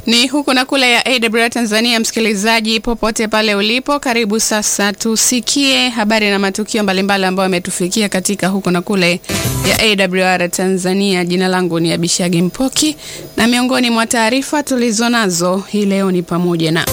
Ni huku na kule ya AWR Tanzania. Msikilizaji popote pale ulipo, karibu sasa tusikie habari na matukio mbalimbali ambayo yametufikia katika huku na kule ya AWR Tanzania. Jina langu ni Abishagi Mpoki na miongoni mwa taarifa tulizonazo hii leo ni pamoja na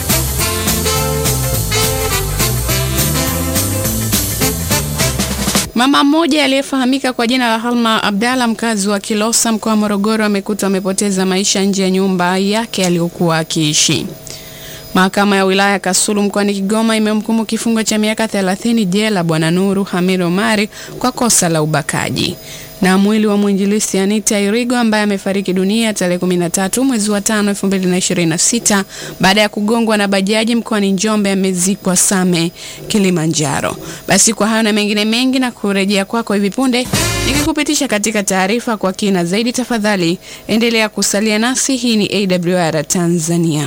Mama mmoja aliyefahamika kwa jina la Halma Abdalla mkazi wa Kilosa mkoa wa Morogoro amekutwa amepoteza maisha nje ya nyumba yake aliyokuwa akiishi. Mahakama ya wilaya Kasulu mkoani Kigoma imemhukumu kifungo cha miaka 30 jela Bwana Nuru Hamid Omari kwa kosa la ubakaji. Na mwili wa mwinjilisti Anita Irigo ambaye amefariki dunia tarehe 13 mwezi wa 5 2026 baada ya kugongwa na bajaji mkoani Njombe amezikwa Same, Kilimanjaro. Basi kwa hayo na mengine mengi na kurejea kwako hivi punde nikikupitisha katika taarifa kwa kina zaidi, tafadhali endelea kusalia nasi. Hii ni AWR Tanzania.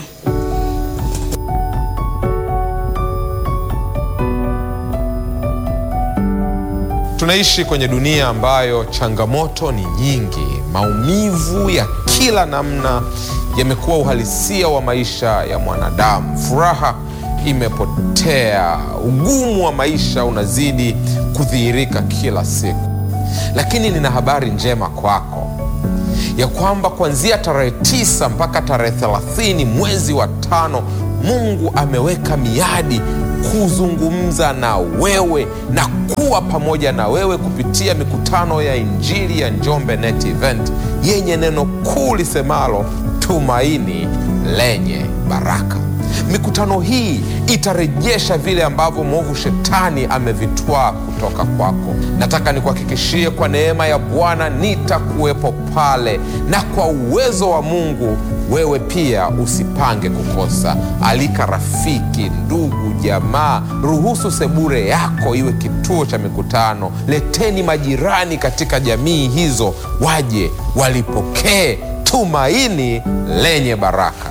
Tunaishi kwenye dunia ambayo changamoto ni nyingi. Maumivu ya kila namna yamekuwa uhalisia wa maisha ya mwanadamu. Furaha imepotea, ugumu wa maisha unazidi kudhihirika kila siku. Lakini nina habari njema kwako ya kwamba kuanzia tarehe tisa mpaka tarehe thelathini mwezi wa tano Mungu ameweka miadi kuzungumza na wewe na kuwa pamoja na wewe kupitia mikutano ya Injili ya Njombe Net Event yenye neno kuu lisemalo tumaini lenye baraka. Mikutano hii itarejesha vile ambavyo mwovu shetani amevitwaa kutoka kwako. Nataka nikuhakikishie kwa neema ya Bwana nitakuwepo pale, na kwa uwezo wa Mungu wewe pia usipange kukosa. Alika rafiki, ndugu, jamaa. Ruhusu sebure yako iwe kituo cha mikutano. Leteni majirani katika jamii hizo, waje walipokee tumaini lenye baraka.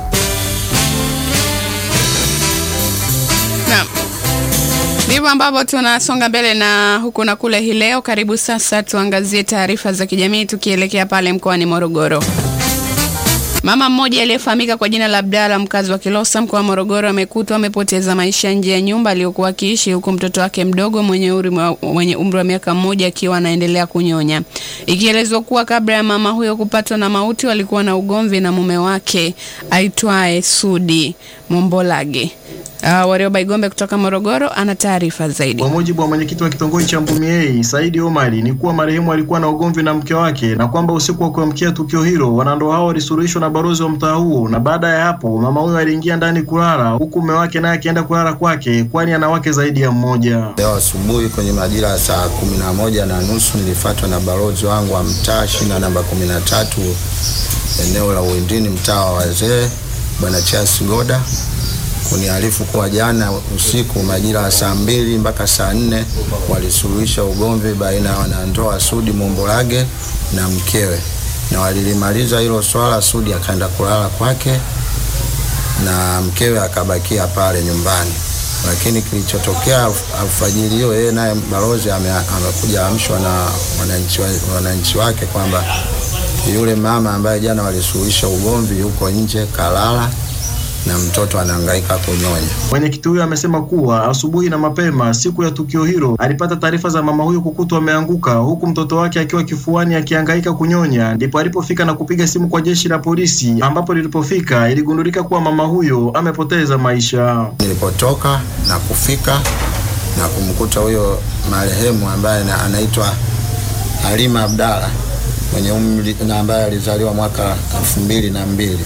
Naam. Ndivyo ambavyo tunasonga mbele na huku na kule hii leo. Karibu sasa tuangazie taarifa za kijamii tukielekea pale mkoani Morogoro. Mama mmoja aliyefahamika kwa jina la Abdalla mkazi wa Kilosa mkoa wa Morogoro amekutwa amepoteza maisha nje ya nyumba aliyokuwa akiishi huku mtoto wake mdogo mwenye umri umri wa miaka mmoja akiwa anaendelea kunyonya. Ikielezwa kuwa kabla ya mama huyo kupatwa na mauti walikuwa na ugomvi na mume wake aitwaye Sudi Mombolage. Uh, Warioba Igombe kutoka Morogoro ana taarifa zaidi. Kwa mujibu wa mwenyekiti wa kitongoji cha Mbumiei Saidi Omari ni kuwa marehemu alikuwa na ugomvi na mke wake na kwamba usiku wa kuamkia tukio hilo wanandoa hao walisuluhishwa na balozi wa mtaa huo, na baada ya hapo mama huyo aliingia ndani kulala huku mume wake naye akienda kulala kwake, kwani ana wake zaidi ya mmoja. Leo asubuhi kwenye majira ya saa kumi na moja na nusu nilifuatwa na balozi wangu wa mtaa shina namba kumi na tatu eneo la Uwindini mtaa wa wazee bwana Charles Goda kuniarifu kuwa jana usiku majira ya saa mbili mpaka saa nne walisuluhisha ugomvi baina ya wanandoa Sudi Mombolage na mkewe, na walilimaliza hilo swala. Sudi akaenda kulala kwake na mkewe akabakia pale nyumbani, lakini kilichotokea alfajiri hiyo, yeye naye balozi amekuja amshwa na wananchi, wananchi wake kwamba yule mama ambaye jana walisuluhisha ugomvi yuko nje kalala na mtoto anahangaika kunyonya. Mwenyekiti huyo amesema kuwa asubuhi na mapema siku ya tukio hilo alipata taarifa za mama huyo kukutwa ameanguka huku mtoto wake akiwa kifuani akihangaika kunyonya, ndipo alipofika na kupiga simu kwa jeshi la polisi, ambapo lilipofika iligundulika kuwa mama huyo amepoteza maisha. Nilipotoka na kufika na kumkuta huyo marehemu ambaye anaitwa Halima Abdalla mwenye umri na ambaye alizaliwa mwaka elfu mbili na mbili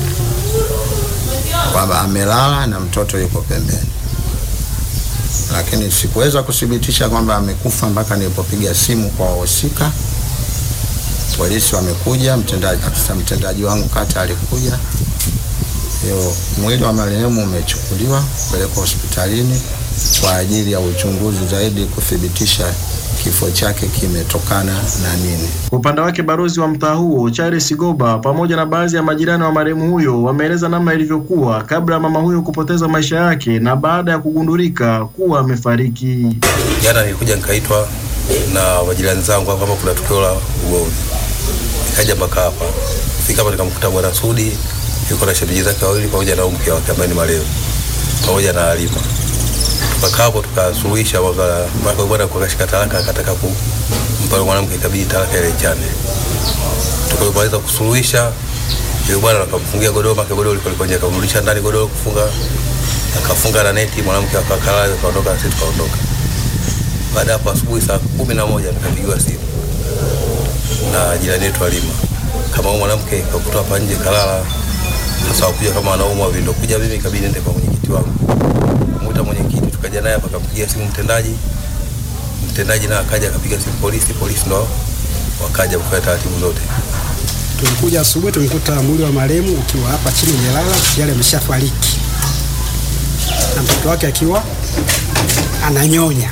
kwamba amelala na mtoto yuko pembeni, lakini sikuweza kuthibitisha kwamba amekufa mpaka nilipopiga simu kwa wahusika. Polisi wamekuja, mtendaji afisa mtendaji wangu kata alikuja. Hiyo mwili wa marehemu umechukuliwa kupelekwa hospitalini kwa ajili ya uchunguzi zaidi kuthibitisha kifo chake kimetokana na nini. Kwa upande wake balozi wa mtaa huo Charles Goba pamoja na baadhi ya majirani wa marehemu huyo wameeleza namna ilivyokuwa kabla ya mama huyo kupoteza maisha yake na baada ya kugundulika kuwa amefariki. Jana nilikuja nikaitwa na majirani zangu kwamba kuna tukio la ugomvi, nikaja mpaka hapa fika hapa nikamkuta bwana Sudi yuko na shemeji zake wawili pamoja na mke wake ambaye ni marehemu pamoja na Halima. Tukakaa hapo tukasuluhisha mpaka bwana kukashika talaka, akataka kumpa yule mwanamke, ikabidi talaka ile ichane. Tukapomaliza kusuluhisha, yule bwana akamfungia godoro, make godoro liko liko nje, akamrudisha ndani godoro kufunga, akafunga na neti, mwanamke akakalala, akaondoka, sisi tukaondoka. Baada hapo asubuhi saa kumi na moja nikapigiwa simu na jirani yetu Halima, kama huyu mwanamke kakuta hapa nje kalala, sasa wakuja kama anaumwa vindo kuja, mimi ikabidi nende kwa mwenyekiti wangu, mwita mwenyekiti, tukaja naye hapa, akampigia simu mtendaji, mtendaji naye akaja akapiga simu polisi, polisi ndo wakaja kufanya taratibu zote. Tulikuja asubuhi, tumekuta mwili wa marehemu ukiwa hapa chini umelala, yale ameshafariki na mtoto wake akiwa ananyonya.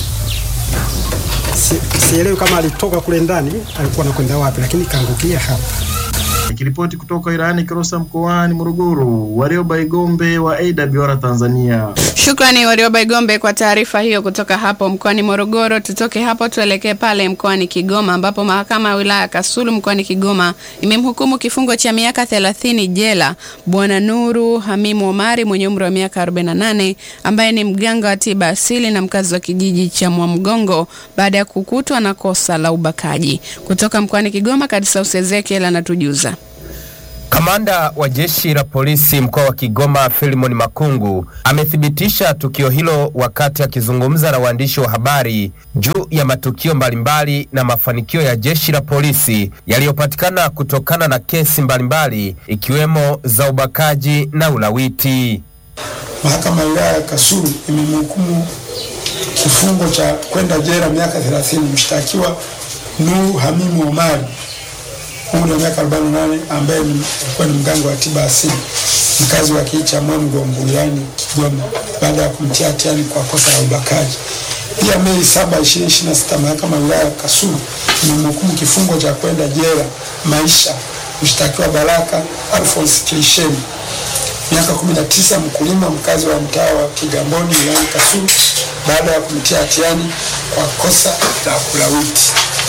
Si- Sielewi kama alitoka kule ndani alikuwa anakwenda wapi, lakini kaangukia hapa. Nikiripoti kutoka wilayani Kilosa mkoani Morogoro, Warioba Igombe wa AWR Tanzania. Shukrani Warioba Igombe kwa taarifa hiyo kutoka hapo mkoani Morogoro. Tutoke hapo tuelekee pale mkoani Kigoma ambapo mahakama ya wilaya ya Kasulu mkoani Kigoma imemhukumu kifungo cha miaka 30 jela Bwana Nuru Hamimu Omari mwenye umri wa miaka 48 ambaye ni mganga wa tiba asili na mkazi wa kijiji cha Mwamgongo baada ya kukutwa na kosa la ubakaji. Kutoka mkoani Kigoma, Kadisaus Ezekiel anatujuza. Kamanda wa jeshi la polisi mkoa wa Kigoma Filimon Makungu amethibitisha tukio hilo wakati akizungumza na waandishi wa habari juu ya matukio mbalimbali na mafanikio ya jeshi la polisi yaliyopatikana kutokana na kesi mbalimbali ikiwemo za ubakaji na ulawiti. Mahakama ya wilaya ya Kasulu imemhukumu kifungo cha kwenda jela miaka 30 mshtakiwa Nuru Hamimu Omari umri wa miaka 48 ambaye ni- alikuwa ni mganga wa tiba asili mkazi wa kijiji cha Mwamgongo wilayani Kigoma baada ya kumtia hatiani kwa kosa la ubakaji. Pia Mei 7, 2026 mahakama ya wilaya ya Kasulu imemhukumu kifungo cha kwenda jela maisha mshtakiwa Baraka Alphonse Kilisheni miaka 19 mkulima mkazi wa mtaa wa Kigamboni wilayani Kasulu baada ya kumtia hatiani kwa kosa la kulawiti.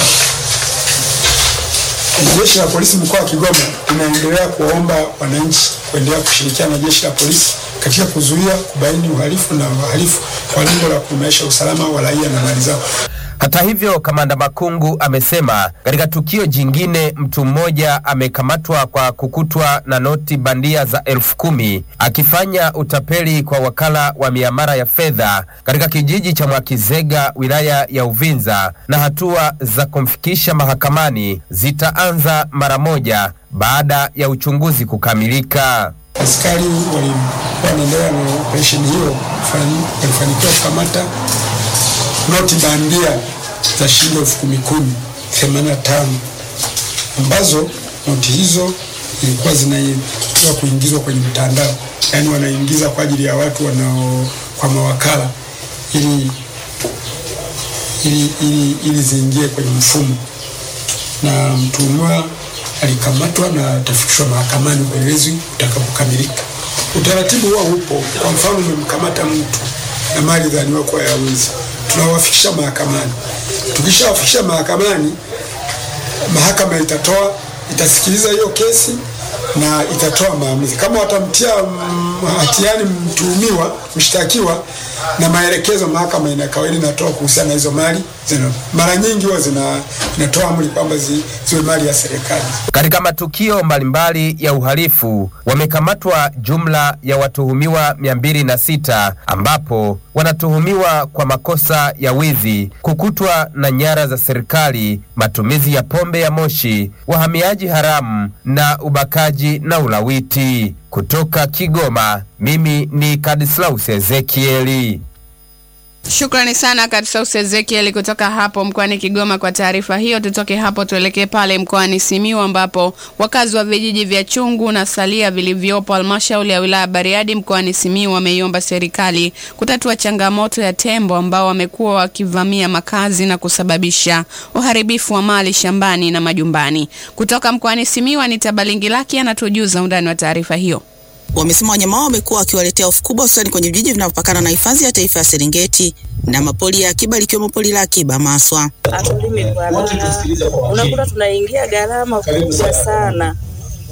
Jeshi la polisi mkoa wa Kigoma linaendelea kuwaomba wananchi kuendelea kushirikiana na jeshi la polisi katika kuzuia, kubaini uhalifu na wahalifu kwa lengo la kuimarisha usalama wa raia na mali zao. Hata hivyo, kamanda Makungu amesema katika tukio jingine mtu mmoja amekamatwa kwa kukutwa na noti bandia za elfu kumi akifanya utapeli kwa wakala wa miamala ya fedha katika kijiji cha Mwakizega wilaya ya Uvinza, na hatua za kumfikisha mahakamani zitaanza mara moja baada ya uchunguzi kukamilika. Askari walikuwa wanaendelea na operesheni hiyo, fani- walifanikiwa kukamata noti bandia za shilingi elfu kumi kumi themanini na tano ambazo noti hizo zilikuwa zinatakiwa kuingizwa kwenye mtandao, yaani wanaingiza kwa ajili ya watu wanao kwa mawakala ili ili, ili, ili ziingie kwenye mfumo na mtuhumiwa alikamatwa na atafikishwa mahakamani upelelezi utakapokamilika. Utaratibu huwa upo. Kwa mfano, umemkamata mtu na mali dhaniwa kuwa ya wizi, tunawafikisha mahakamani. Tukishawafikisha mahakamani, mahakama itatoa itasikiliza hiyo kesi na itatoa maamuzi kama watamtia mm, hatiani mtuhumiwa mshtakiwa, na maelekezo mahakama ina kawaida inatoa kuhusiana na hizo mali zina, mara nyingi huwa zina inatoa amri kwamba zi, ziwe mali ya serikali. Katika matukio mbalimbali ya uhalifu wamekamatwa jumla ya watuhumiwa 206 ambapo wanatuhumiwa kwa makosa ya wizi, kukutwa na nyara za serikali, matumizi ya pombe ya moshi, wahamiaji haramu na ubakaji na ulawiti. Kutoka Kigoma, mimi ni Kadislaus Ezekieli. Shukrani sana Kadisaus Ezekiel kutoka hapo mkoani Kigoma kwa taarifa hiyo. Tutoke hapo tuelekee pale mkoani Simiyu ambapo wakazi wa vijiji vya Chungu na Salia vilivyopo halmashauri ya wilaya Bariadi mkoani Simiyu wameiomba serikali kutatua changamoto ya tembo ambao wamekuwa wakivamia makazi na kusababisha uharibifu wa mali shambani na majumbani. Kutoka mkoani Simiyu, Anita Balingilaki anatujuza undani wa taarifa hiyo. Wamesema wanyama hao wamekuwa wakiwaletea hofu kubwa hususani kwenye vijiji vinavyopakana na hifadhi ya taifa ya Serengeti na mapori ya akiba likiwemo pori la akiba Maswa. hatulimi bwana, unakuta tunaingia gharama kubwa sana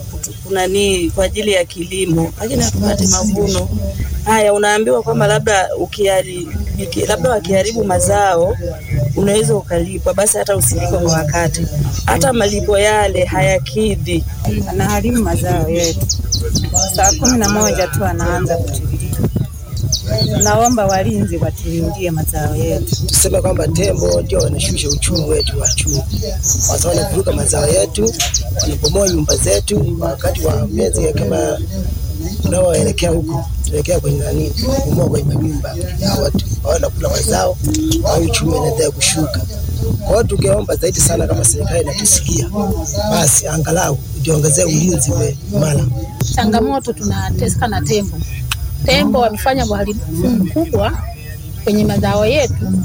kunani kwa ajili ya kilimo, lakini hatupati mavuno. Haya, unaambiwa kwamba labda ukihari, iki- labda wakiharibu mazao unaweza ukalipwa, basi hata usilipwe kwa wakati, hata malipo yale hayakidhi. anaharibu mazao yetu. Saa kumi na moja tu anaanza kutiririka. Naomba walinzi watilindie mazao yetu. tuseme kwamba tembo ndio wanashusha uchumi wetu wa chumi, kwa sababu wanavuruga mazao yetu, wanabomoa nyumba zetu wakati wa miezi ya kama unaoelekea huko tunaelekea kwenye nani, kubomoa kwenye manyumba ya watu, wanakula mazao au uchumi unaendelea kushuka. Kwa hiyo tungeomba zaidi sana, kama serikali inatusikia, basi angalau ujiongezee ulinzi we mara changamoto tunateseka na tembo. Tembo wamefanya uharibifu mkubwa kwenye mazao yetu,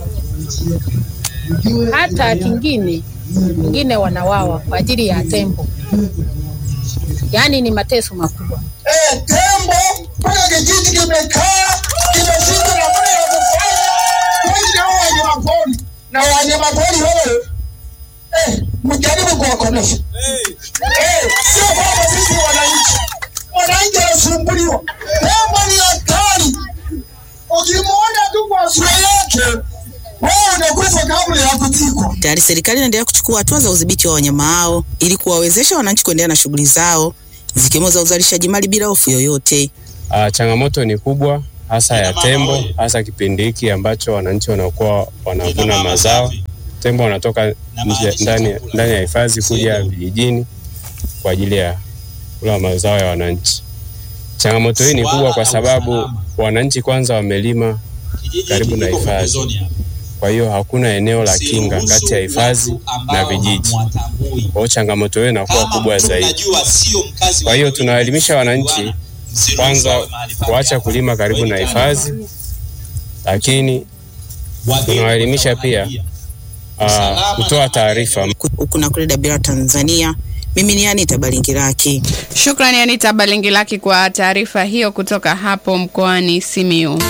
hata kingine wengine wanawawa kwa ajili ya tembo, yaani ni mateso makubwa. Eh, tembo mpaka kijiji kimekaa kimeshindwa namna ya kufanya tuishi hao wanyamapori na wanyamapori wao eh, mjaribu kuwakomesha eh, sio kwamba sisi wananchi wananchi wanasumbuliwa. Tembo ni hatari, ukimwona tu kwa sura yake wewe unakufa kabla ya kuzikwa. Tayari serikali inaendelea kuchukua hatua za udhibiti wa wanyama hao ili kuwawezesha wananchi kuendelea na shughuli zao zikiwemo za uzalishaji mali bila hofu yoyote. Uh, changamoto ni kubwa hasa ya tembo, hasa kipindi hiki ambacho wananchi wanakuwa wanavuna mazao. Tembo wanatoka nje, ndani, ndani ya hifadhi kuja vijijini kwa ajili ya kula mazao ya wananchi. Changamoto hii ni kubwa kwa sababu wananchi kwanza wamelima karibu na hifadhi, kwa hiyo hakuna eneo la kinga kati ya hifadhi na vijiji. Kwa hiyo changamoto hiyo inakuwa kubwa zaidi. Kwa hiyo tunawaelimisha wananchi kwanza kuacha kulima karibu na hifadhi, lakini tunawaelimisha pia uh, kutoa taarifa. Huku na kule Dabira, Tanzania, mimi ni Anita Balingiraki. Shukrani Anita Balingilaki kwa taarifa hiyo kutoka hapo mkoani Simiu.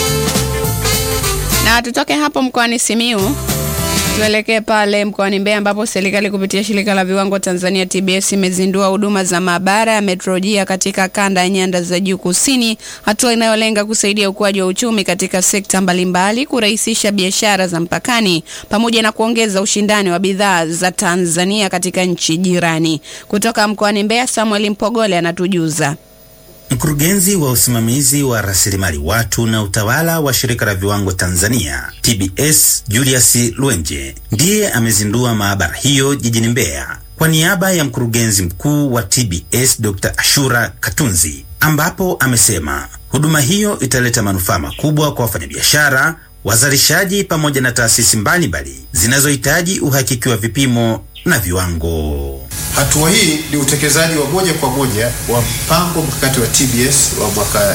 Na tutoke hapo mkoani Simiu tuelekee pale mkoani Mbeya ambapo serikali kupitia shirika la viwango Tanzania TBS imezindua huduma za maabara ya metrolojia katika kanda ya nyanda za juu kusini, hatua inayolenga kusaidia ukuaji wa uchumi katika sekta mbalimbali, kurahisisha biashara za mpakani pamoja na kuongeza ushindani wa bidhaa za Tanzania katika nchi jirani. Kutoka mkoani Mbeya, Samuel Mpogole anatujuza. Mkurugenzi wa usimamizi wa rasilimali watu na utawala wa shirika la viwango Tanzania TBS Julius Lwenje ndiye amezindua maabara hiyo jijini Mbeya kwa niaba ya mkurugenzi mkuu wa TBS Dr. Ashura Katunzi, ambapo amesema huduma hiyo italeta manufaa makubwa kwa wafanyabiashara, wazalishaji pamoja na taasisi mbalimbali zinazohitaji uhakiki wa vipimo na viwango. Hatua hii ni utekelezaji wa moja kwa moja wa mpango mkakati wa TBS wa mwaka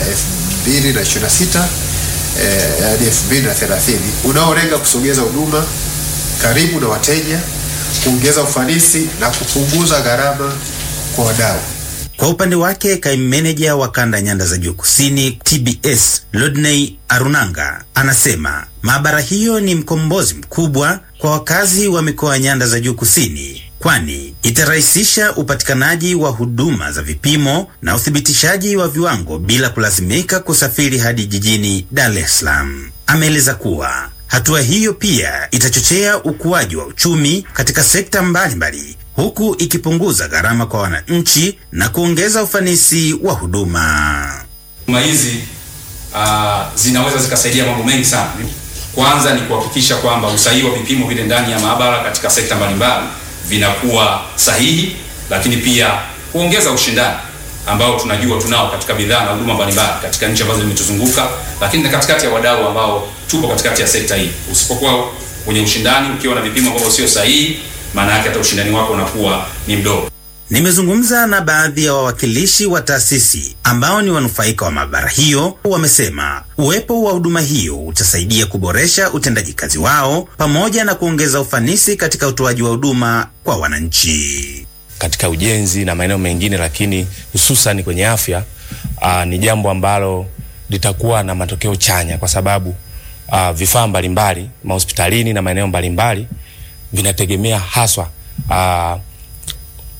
2026 eh, hadi 2030 unaolenga kusogeza huduma karibu na wateja, kuongeza ufanisi na kupunguza gharama kwa wadau. Kwa upande wake kaimu meneja wa kanda nyanda za juu kusini TBS Lodney Arunanga anasema maabara hiyo ni mkombozi mkubwa kwa wakazi wa mikoa ya nyanda za juu kusini, kwani itarahisisha upatikanaji wa huduma za vipimo na uthibitishaji wa viwango bila kulazimika kusafiri hadi jijini Dar es Salaam. Ameeleza kuwa hatua hiyo pia itachochea ukuaji wa uchumi katika sekta mbalimbali huku ikipunguza gharama kwa wananchi na kuongeza ufanisi wa huduma. Huduma hizi uh, zinaweza zikasaidia mambo mengi sana. Kwanza ni kuhakikisha kwamba usahihi wa vipimo vile ndani ya maabara katika sekta mbalimbali vinakuwa sahihi, lakini pia kuongeza ushindani ambao tunajua tunao katika bidhaa na huduma mbalimbali katika nchi ambazo zimetuzunguka, lakini na katikati ya wadau ambao tupo katikati ya sekta hii. Usipokuwa kwenye ushindani, ukiwa na vipimo ambavyo sio sahihi, maana yake hata ushindani wako unakuwa ni mdogo. Nimezungumza na baadhi ya wawakilishi wa taasisi ambao ni wanufaika wa maabara hiyo. Wamesema uwepo wa huduma hiyo utasaidia kuboresha utendaji kazi wao pamoja na kuongeza ufanisi katika utoaji wa huduma kwa wananchi. katika ujenzi na maeneo mengine, lakini hususan kwenye afya aa, ni jambo ambalo litakuwa na matokeo chanya kwa sababu aa, vifaa mbalimbali mahospitalini na maeneo mbalimbali vinategemea haswa aa,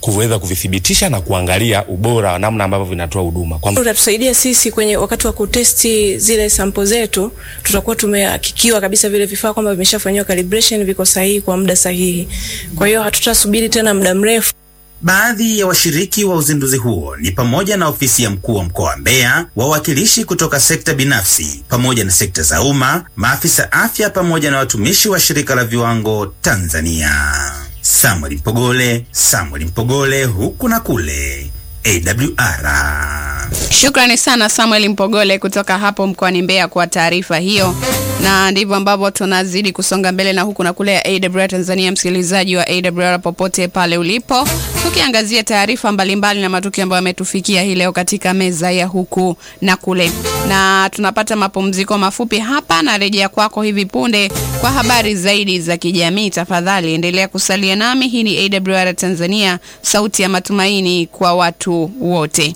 kuweza kuvithibitisha na kuangalia ubora wa namna ambavyo vinatoa huduma kwa utatusaidia sisi kwenye wakati wa kutesti zile sampo zetu, tutakuwa tumehakikiwa kabisa vile vifaa kwamba vimeshafanyiwa calibration, viko sahihi kwa muda sahihi. Kwa hiyo hatutasubiri tena muda mrefu. Baadhi ya washiriki wa uzinduzi huo ni pamoja na ofisi ya mkuu wa mkoa wa Mbeya, wawakilishi kutoka sekta binafsi pamoja na sekta za umma, maafisa afya pamoja na watumishi wa shirika la viwango Tanzania. Samuel Mpogole, Samuel Mpogole, huku na kule AWR. Shukrani sana Samuel Mpogole kutoka hapo mkoani Mbeya kwa taarifa hiyo, na ndivyo ambavyo tunazidi kusonga mbele na huku na kule ya AWR Tanzania. Msikilizaji wa AWR popote pale ulipo, tukiangazia taarifa mbalimbali na matukio ambayo yametufikia hii leo katika meza ya huku na kule, na tunapata mapumziko mafupi hapa na rejea kwako hivi punde kwa habari zaidi za kijamii. Tafadhali endelea kusalia nami. Hii ni AWR Tanzania, sauti ya matumaini kwa watu wote.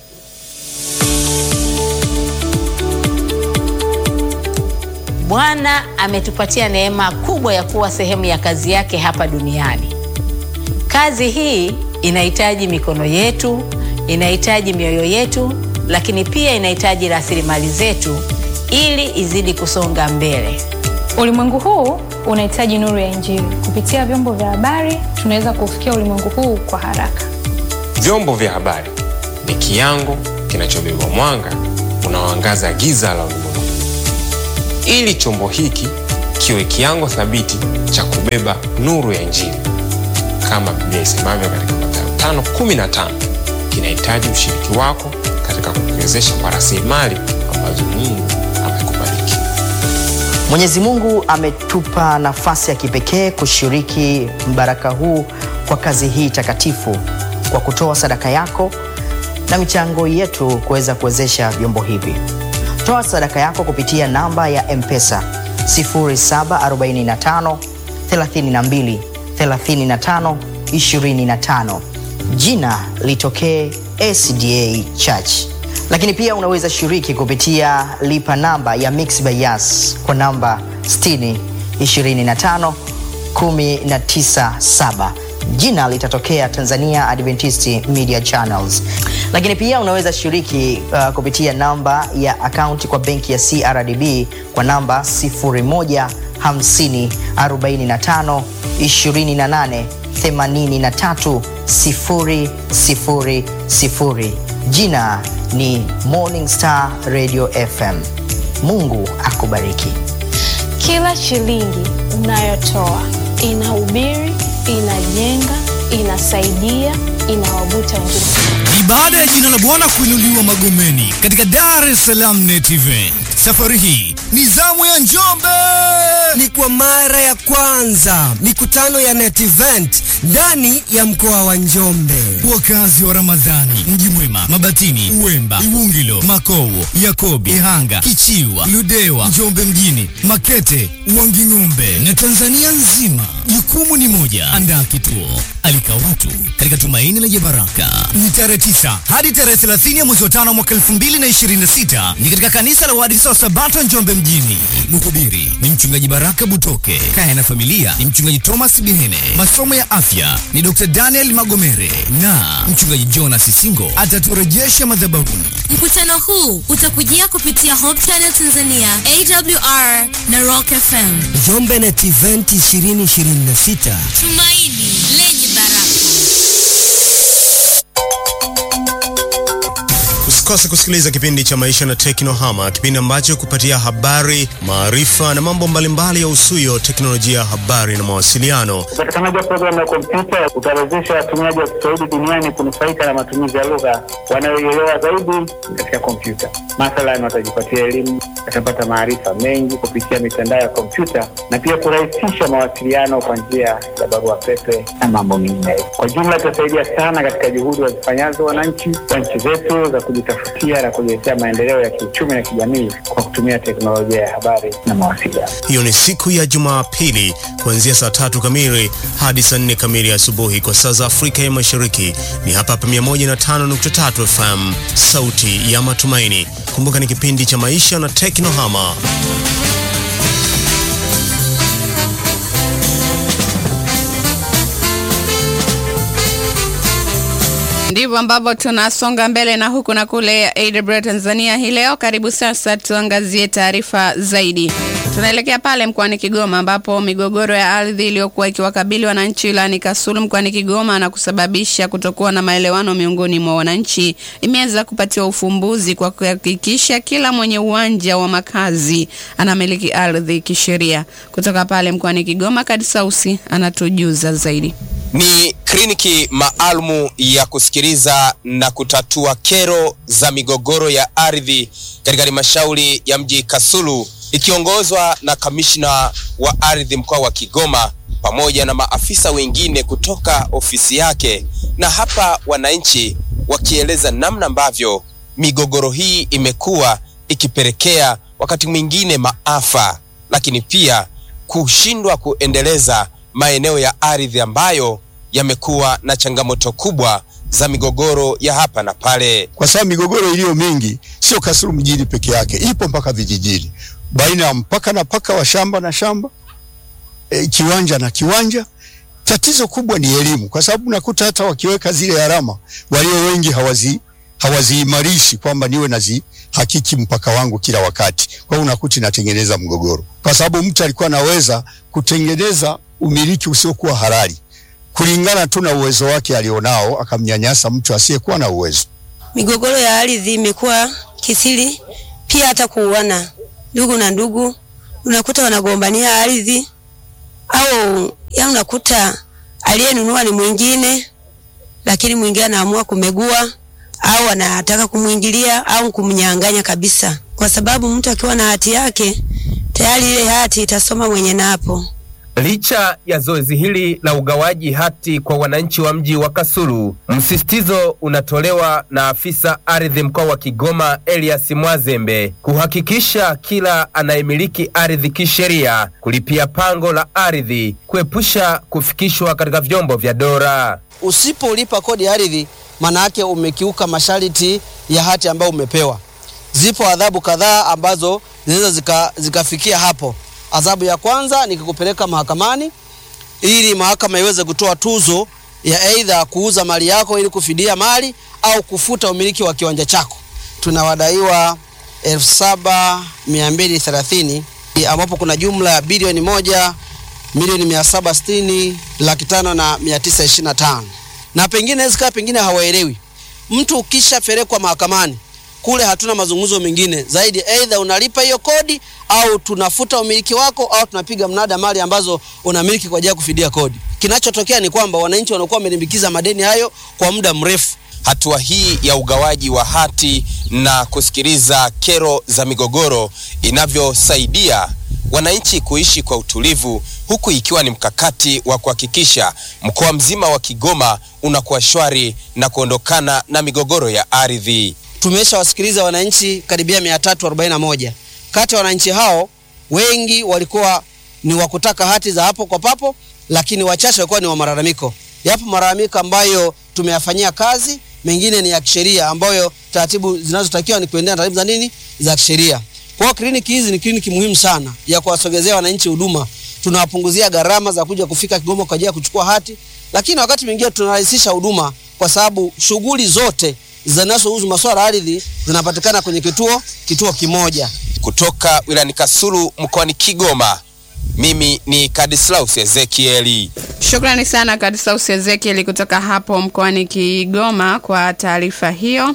Bwana ametupatia neema kubwa ya kuwa sehemu ya kazi yake hapa duniani. Kazi hii inahitaji mikono yetu, inahitaji mioyo yetu, lakini pia inahitaji rasilimali zetu ili izidi kusonga mbele. Ulimwengu huu unahitaji nuru ya Injili. Kupitia vyombo vya habari, tunaweza kufikia ulimwengu huu kwa haraka. Vyombo vya habari ni kiango kinachobeba mwanga unaoangaza giza la ulimwengu ili chombo hiki kiwe kiango thabiti cha kubeba nuru ya Injili kama Biblia isemavyo katika Mathayo 5:15, kinahitaji ushiriki wako katika kukiwezesha kwa rasilimali ambazo Mungu amekubariki. Mwenyezi Mungu ametupa nafasi ya kipekee kushiriki mbaraka huu kwa kazi hii takatifu kwa kutoa sadaka yako na michango yetu kuweza kuwezesha vyombo hivi. Toa sadaka yako kupitia namba ya M-Pesa 0745 32 35 25. Jina litokee SDA Church. Lakini pia unaweza shiriki kupitia lipa namba ya Mixx by Yas kwa namba 60 25 197 jina litatokea Tanzania Adventist Media Channels. Lakini pia unaweza shiriki uh, kupitia namba ya akaunti kwa benki ya CRDB kwa namba 0150 45 28 83 000. Jina ni Morning Star Radio FM. Mungu akubariki. Kila shilingi unayotoa inahubiri, inajenga, inasaidia, inawavuta wengine. Ni baada ya jina la Bwana kuinuliwa Magomeni katika Dar es Salaam Net Event. Safari hii ni zamu ya Njombe. Ni kwa mara ya kwanza mikutano ya Net Event ndani ya mkoa wa Njombe. Wakazi wa Ramadhani, Mji Mwema, Mabatini, Uwemba, Iwungilo, Makowo, Yakobi, Ihanga, Kichiwa, Ludewa, Njombe mjini, Makete, Wanging'ombe na Tanzania nzima, jukumu ni moja: andaa kituo, alika watu katika tumaini lenye baraka. Ni tarehe 9 hadi tarehe 30 ya mwezi wa tano mwaka 2026 ni katika kanisa la Waadventista wa Sabato Njombe mjini. Mhubiri ni mchungaji Baraka Butoke. Kaya na familia ni mchungaji Thomas Bihene. Masomo ya afya ni Dr. Daniel Magomere na mchungaji Jonas Singo ataturejesha madhabahuni. Mkutano huu utakujia kupitia Hope Channel Tanzania, AWR na Rock FM. Njombe Net Event 2026. Tumaini lenye baraka. Usikose kusikiliza kipindi cha Maisha na Teknohama, kipindi ambacho kupatia habari, maarifa na mambo mbalimbali ya usuyo teknolojia ya habari na mawasiliano. Upatikanaji wa programu ya kompyuta utawezesha watumiaji wa Kiswahili duniani kunufaika na matumizi ya lugha wanayoielewa zaidi katika kompyuta. Mathalan, watajipatia elimu, watapata maarifa mengi kupitia mitandao ya kompyuta na pia kurahisisha mawasiliano kwa njia ya barua pepe na mambo mengineyo. Kwa jumla, itasaidia sana katika juhudi wazifanyazo wananchi wa nchi zetu za kujitafutia na kujiletea maendeleo ya kiuchumi na kijamii kwa kutumia teknolojia ya habari na mawasiliano. Hiyo ni siku ya Jumapili kuanzia saa tatu kamili hadi saa nne kamili asubuhi kwa saa za Afrika ya Mashariki. Ni hapa hapa 105.3 FM, sauti ya matumaini. Kumbuka ni kipindi cha maisha na teknohama. Ndivyo ambavyo tunasonga mbele na huku na kule ya AWR Tanzania hii leo. Karibu sasa tuangazie taarifa zaidi. Tunaelekea pale mkoani Kigoma ambapo migogoro ya ardhi iliyokuwa ikiwakabili wananchi wilayani Kasulu mkoani Kigoma na kusababisha kutokuwa na maelewano miongoni mwa wananchi imeweza kupatiwa ufumbuzi kwa kuhakikisha kila mwenye uwanja wa makazi anamiliki ardhi kisheria. Kutoka pale mkoani Kigoma, Kadisausi anatujuza zaidi. Ni kliniki maalumu ya kusikiliza na kutatua kero za migogoro ya ardhi katika halmashauri ya mji Kasulu ikiongozwa na kamishna wa ardhi mkoa wa Kigoma pamoja na maafisa wengine kutoka ofisi yake, na hapa wananchi wakieleza namna ambavyo migogoro hii imekuwa ikipelekea wakati mwingine maafa, lakini pia kushindwa kuendeleza maeneo ya ardhi ambayo yamekuwa na changamoto kubwa za migogoro ya hapa na pale. kwa sababu migogoro iliyo mingi sio Kasulu mjini peke yake, ipo mpaka vijijini, baina ya mpaka na paka wa shamba na shamba, e, kiwanja na kiwanja. Tatizo kubwa ni elimu, kwa sababu unakuta hata wakiweka zile alama, walio wengi hawazi hawaziimarishi kwamba niwe nazi hakiki mpaka wangu kila wakati. Kwa hiyo unakuta inatengeneza mgogoro, kwa sababu mtu alikuwa anaweza kutengeneza umiliki usiokuwa halali kulingana tu na uwezo wake alionao, akamnyanyasa mtu asiyekuwa na uwezo. Migogoro ya ardhi imekuwa kisiri, pia hata kuuana ndugu na ndugu, unakuta wanagombania ardhi au ya unakuta aliyenunua ni mwingine, lakini mwingine anaamua kumegua au anataka kumwingilia au kumnyang'anya kabisa, kwa sababu mtu akiwa na hati yake tayari ile hati itasoma mwenye napo. Licha ya zoezi hili la ugawaji hati kwa wananchi wa mji wa Kasulu, msisitizo unatolewa na afisa ardhi mkoa wa Kigoma Elias Mwazembe kuhakikisha kila anayemiliki ardhi kisheria kulipia pango la ardhi, kuepusha kufikishwa katika vyombo vya dola. Usipolipa kodi ya ardhi, maana yake umekiuka masharti ya hati ambayo umepewa. Zipo adhabu kadhaa ambazo zinaweza zika, zikafikia hapo. Adhabu ya kwanza ni kukupeleka mahakamani ili mahakama iweze kutoa tuzo ya aidha kuuza mali yako ili kufidia mali au kufuta umiliki wa kiwanja chako. Tunawadaiwa elfu saba mia mbili thelathini ambapo kuna jumla ya bilioni moja milioni mia saba sitini laki tano na mia tisa ishirini na tano na pengine zikawa pengine hawaelewi. Mtu ukishapelekwa mahakamani kule hatuna mazungumzo mengine zaidi, aidha unalipa hiyo kodi au tunafuta umiliki wako au tunapiga mnada mali ambazo unamiliki kwa ajili ya kufidia kodi. Kinachotokea ni kwamba wananchi wanakuwa wamelimbikiza madeni hayo kwa muda mrefu. Hatua hii ya ugawaji wa hati na kusikiliza kero za migogoro inavyosaidia wananchi kuishi kwa utulivu, huku ikiwa ni mkakati wa kuhakikisha mkoa mzima wa Kigoma unakuwa shwari na kuondokana na migogoro ya ardhi. Tumeshawasikiliza wananchi karibia 341. Kati ya wananchi hao wengi walikuwa ni wa kutaka hati za hapo kwa papo, lakini wachache walikuwa ni wa malalamiko. Yapo malalamiko ambayo tumeyafanyia kazi, mengine ni ya kisheria ambayo taratibu zinazotakiwa ni kuendea taratibu za nini za kisheria. Kwa hiyo kliniki hizi ni kliniki muhimu sana ya kuwasogezea wananchi huduma. Tunawapunguzia gharama za kuja kufika Kigoma kwa ajili ya kuchukua hati, lakini wakati mwingine tunarahisisha huduma kwa sababu shughuli zote zinazohusu masuala ya ardhi zinapatikana kwenye kituo kituo kimoja. Kutoka wilayani Kasulu mkoani Kigoma, mimi ni Kadislaus Ezekieli. Shukrani sana Kadisaus Ezekiel kutoka hapo mkoani Kigoma kwa taarifa hiyo.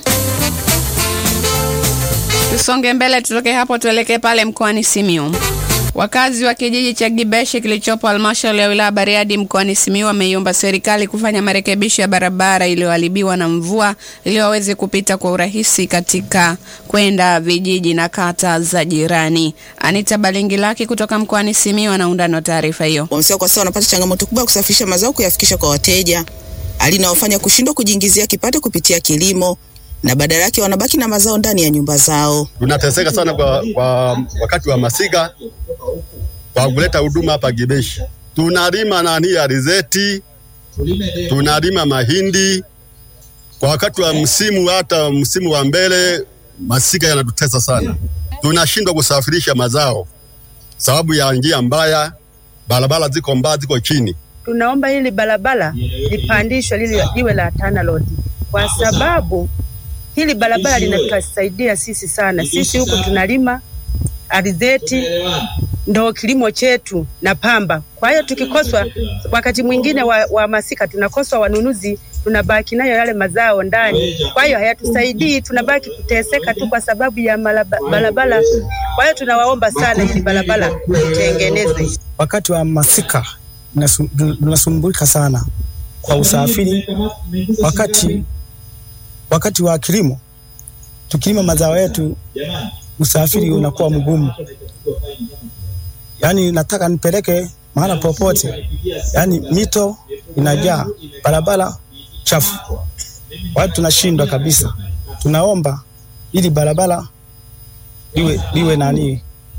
Tusonge mbele, tutoke hapo tuelekee pale mkoani Simiyu. Wakazi wa kijiji cha Gibeshi kilichopo halmashauri ya wilaya Bariadi mkoani Simiyu wameiomba serikali kufanya marekebisho ya barabara iliyoharibiwa na mvua ili waweze kupita kwa urahisi katika kwenda vijiji na kata za jirani. Anita Balingilaki kutoka mkoani Simiyu anaundana na taarifa hiyo. Wamesema kwa sasa wanapata changamoto kubwa ya kusafirisha mazao kuyafikisha kwa wateja, hali inayofanya kushindwa kujiingizia kipato kupitia kilimo na badala yake wanabaki na mazao ndani ya nyumba zao. tunateseka sana kwa, kwa wakati wa masika kwa kuleta huduma hapa Gibeshi. Tunalima nani alizeti, tunalima mahindi kwa wakati wa msimu, hata msimu wa mbele masika yanatutesa sana, tunashindwa kusafirisha mazao sababu ya njia mbaya, barabara ziko mbaya, ziko chini. tunaomba hili barabara lipandishwe lili liwe la Tana Road kwa sababu hili barabara linatusaidia sisi sana. Sisi huku tunalima alizeti, ndo kilimo chetu na pamba. Kwa hiyo tukikoswa, wakati mwingine wa, wa masika tunakoswa wanunuzi, tunabaki nayo yale mazao ndani. Kwa hiyo hayatusaidii, tunabaki kuteseka tu kwa sababu ya malaba- barabara. Kwa hiyo tunawaomba sana hili barabara itengenezwe. wakati wa masika tunasu- tunasumbulika sana kwa usafiri. Wakati wakati wa kilimo, tukilima mazao yetu, usafiri unakuwa mgumu. Yaani nataka nipeleke mahala popote, yaani mito inajaa, barabara chafu, watu tunashindwa kabisa. Tunaomba ili barabara liwe, liwe nani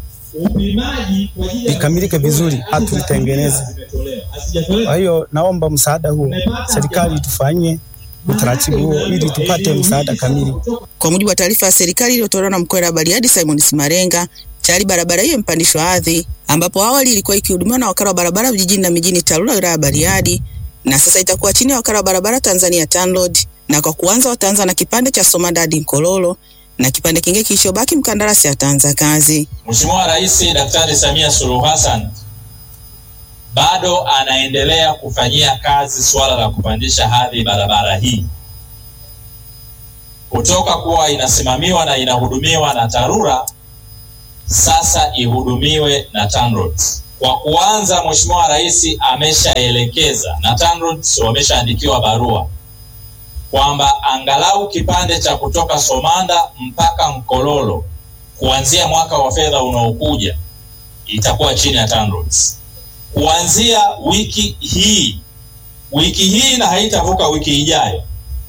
likamilike vizuri, hatu litengeneze. Kwa hiyo naomba msaada huo, serikali tufanyie utaratibu huo ili tupate msaada kamili. Kwa mujibu wa taarifa ya serikali iliyotolewa na mkuu wa Bariadi Simon Simarenga, tayari barabara hiyo imepandishwa ardhi, ambapo awali ilikuwa ikihudumiwa na wakala wa barabara vijijini na mijini TARURA wilaya ya Bariadi, na sasa itakuwa chini ya wakala wa barabara Tanzania TANROADS, na kwa kuanza wataanza na kipande cha Somanda hadi Nkololo na kipande kingine kilichobaki mkandarasi ataanza kazi. Mheshimiwa Rais Daktari Samia Suluhu Hassan bado anaendelea kufanyia kazi suala la kupandisha hadhi barabara hii kutoka kuwa inasimamiwa na inahudumiwa na TARURA sasa ihudumiwe na TANROADS. Kwa kuanza, Mheshimiwa Rais ameshaelekeza na TANROADS wameshaandikiwa barua kwamba angalau kipande cha kutoka Somanda mpaka Mkololo kuanzia mwaka wa fedha unaokuja itakuwa chini ya TANROADS. Kuanzia wiki hii, wiki hii na haitavuka wiki ijayo,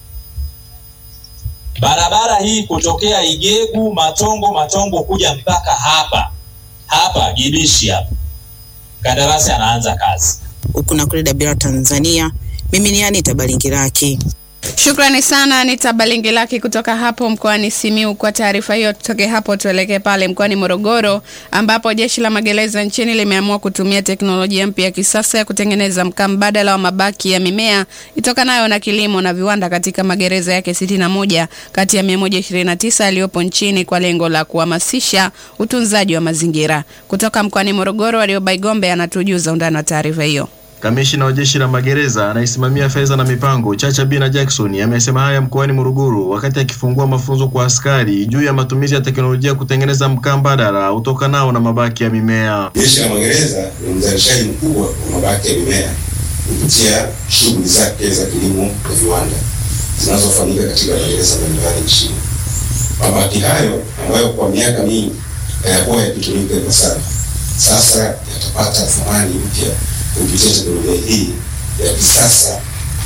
barabara hii kutokea Igegu, Matongo, Matongo kuja mpaka hapa hapa Gibishi hapa, kandarasi anaanza kazi. Huku na kule Dabira Tanzania, mimi ni Anita Balingiraki. Shukrani sana Anita Balingilaki kutoka hapo mkoani Simiu kwa taarifa hiyo. Tutoke hapo tuelekee pale mkoani Morogoro ambapo jeshi la magereza nchini limeamua kutumia teknolojia mpya ya kisasa ya kutengeneza mkaa mbadala wa mabaki ya mimea itokanayo na kilimo na viwanda katika magereza yake 61 kati ya 129 yaliyopo nchini kwa lengo la kuhamasisha utunzaji wa mazingira. Kutoka mkoani Morogoro, Wariobaigombe anatujuza undani wa taarifa hiyo. Kamishina wa jeshi la magereza anayesimamia fedha na mipango Chacha Bina Jackson amesema haya mkoani Morogoro wakati akifungua mafunzo kwa askari juu ya matumizi ya teknolojia kutengeneza mkaa mbadala utokanao na mabaki ya mimea. Jeshi la magereza ni mzalishaji mkubwa wa mabaki ya mimea kupitia shughuli zake za kilimo na viwanda zinazofanyika katika magereza mbalimbali nchini. Mabaki hayo ambayo kwa miaka mingi hayakuwa yakitumika ipasavyo, sasa yatapata thamani mpya kupitia teknolojia hii ya kisasa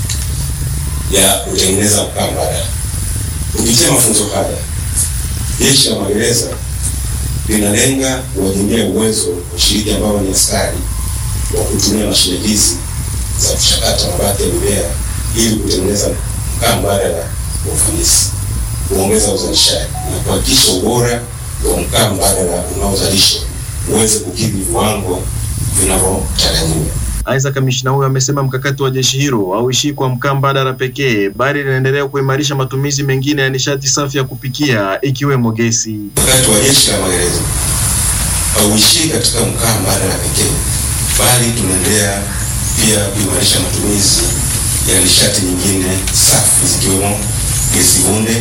ya kutengeneza mkaa mbadala. Kupitia mafunzo haya, jeshi la magereza linalenga kuwajengea uwezo washiriki ambao ni askari wa kutumia mashine hizi za kuchakata mabaki ya mimea ili kutengeneza mkaa mbadala kwa ufanisi, kuongeza uzalishaji na kuhakikisha ubora wa mkaa mbadala unaozalishwa uweze kukidhi viwango vinavyotarajiwa. Aidha, kamishina huyo amesema mkakati wa jeshi hilo hauishii kwa mkaa mbadala pekee, bali linaendelea kuimarisha matumizi mengine ya nishati safi ya kupikia ikiwemo gesi. Mkakati wa jeshi la magereza hauishii katika mkaa mbadala pekee, bali tunaendelea pia kuimarisha matumizi ya nishati nyingine safi zikiwemo gesi bunde,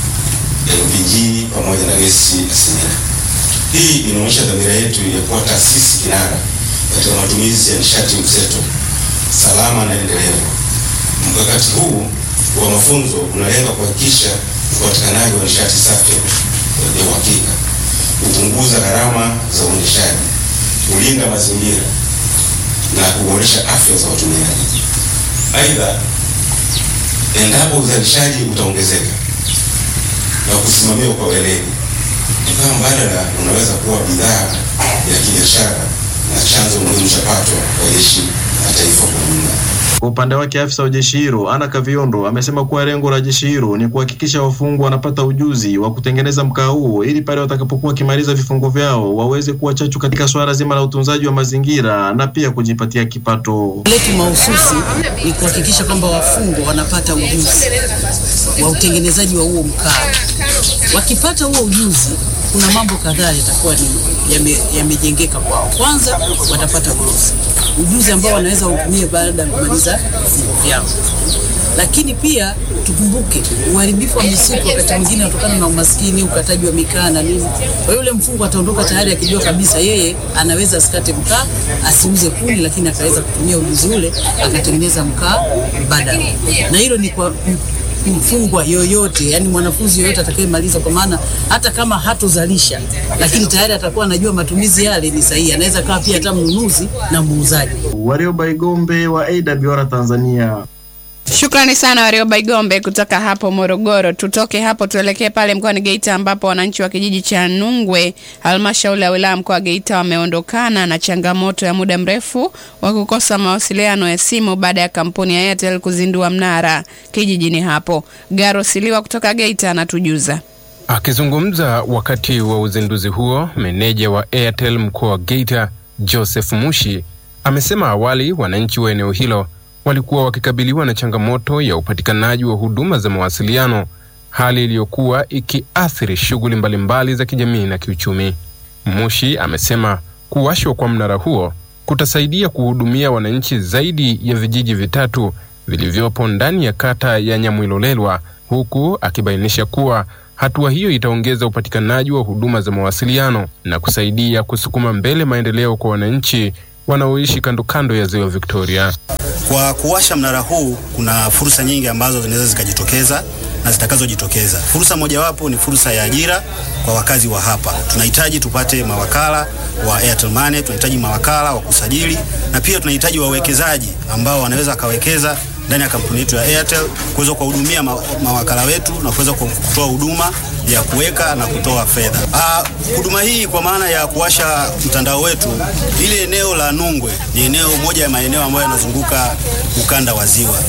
LPG pamoja na gesi asilia. Hii inaonyesha dhamira yetu ya kuwa taasisi kinara katika matumizi ya nishati mseto salama na endelevu. Mkakati huu wa mafunzo unalenga kuhakikisha upatikanaji wa nishati safi ya uhakika, kupunguza gharama za uendeshaji, kulinda mazingira na kuboresha afya za watumiaji. Aidha, endapo uzalishaji utaongezeka na kusimamiwa kwa weledi, mkaa mbadala unaweza kuwa bidhaa ya kibiashara na chanzo muhimu cha pato kwa jeshi la taifa kwa ujumla. Kwa upande wake afisa wa jeshi hilo Ana Kaviondo amesema kuwa lengo la jeshi hilo ni kuhakikisha wafungwa wanapata ujuzi wa kutengeneza mkaa huo ili pale watakapokuwa wakimaliza vifungo vyao waweze kuwa chachu katika swala zima la utunzaji wa mazingira na pia kujipatia kipato. letu mahususi ni kuhakikisha kwamba wafungwa wanapata ujuzi wa utengenezaji wa huo mkaa. Wakipata huo ujuzi, kuna mambo kadhaa yatakuwa ni yame- yamejengeka kwao. Kwanza watapata ujuzi, ujuzi ambao wanaweza utumie baada ya kumaliza vifungo vyao lakini pia tukumbuke uharibifu wa misitu wakati mwingine unatokana na umaskini, ukataji wa mikaa na nini. Kwa hiyo yule mfungwa ataondoka tayari akijua kabisa yeye anaweza asikate mkaa, asiuze kuni, lakini akaweza kutumia ujuzi ule akatengeneza mkaa mbadala, na hilo ni kwa m- mfungwa yoyote, yani mwanafunzi yoyote atakayemaliza, kwa maana hata kama hatozalisha, lakini tayari atakuwa anajua matumizi yale ni sahihi, anaweza kawa pia hata mnunuzi na muuzaji. Warioba Igombe wa AWR Tanzania. Shukrani sana Warioba Igombe kutoka hapo Morogoro. Tutoke hapo tuelekee pale mkoani Geita ambapo wananchi wa kijiji cha Nungwe, halmashauri ya wilaya mkoa wa Geita, wameondokana na changamoto ya muda mrefu wa kukosa mawasiliano ya simu baada ya kampuni ya Airtel kuzindua mnara kijijini hapo. Garo Siliwa kutoka Geita anatujuza. Akizungumza wakati wa uzinduzi huo, meneja wa Airtel mkoa wa Geita Joseph Mushi amesema awali wananchi wa eneo hilo walikuwa wakikabiliwa na changamoto ya upatikanaji wa huduma za mawasiliano, hali iliyokuwa ikiathiri shughuli mbalimbali za kijamii na kiuchumi. Mushi amesema kuwashwa kwa mnara huo kutasaidia kuhudumia wananchi zaidi ya vijiji vitatu vilivyopo ndani ya kata ya Nyamwilolelwa, huku akibainisha kuwa hatua hiyo itaongeza upatikanaji wa huduma za mawasiliano na kusaidia kusukuma mbele maendeleo kwa wananchi wanaoishi kando kando ya ziwa Victoria. Kwa kuwasha mnara huu kuna fursa nyingi ambazo zinaweza zikajitokeza na zitakazojitokeza. Fursa mojawapo ni fursa ya ajira kwa wakazi wa hapa. Tunahitaji tupate mawakala wa Airtel Money, tunahitaji mawakala wa kusajili na pia tunahitaji wawekezaji ambao wanaweza wakawekeza ndani ya kampuni yetu ya Airtel kuweza kuwahudumia ma mawakala wetu na kuweza ku- kutoa huduma ya kuweka na kutoa fedha. Ah, Huduma hii kwa maana ya kuwasha mtandao wetu, ile eneo la Nungwe ni eneo moja ya maeneo ambayo yanazunguka ukanda wa ziwa,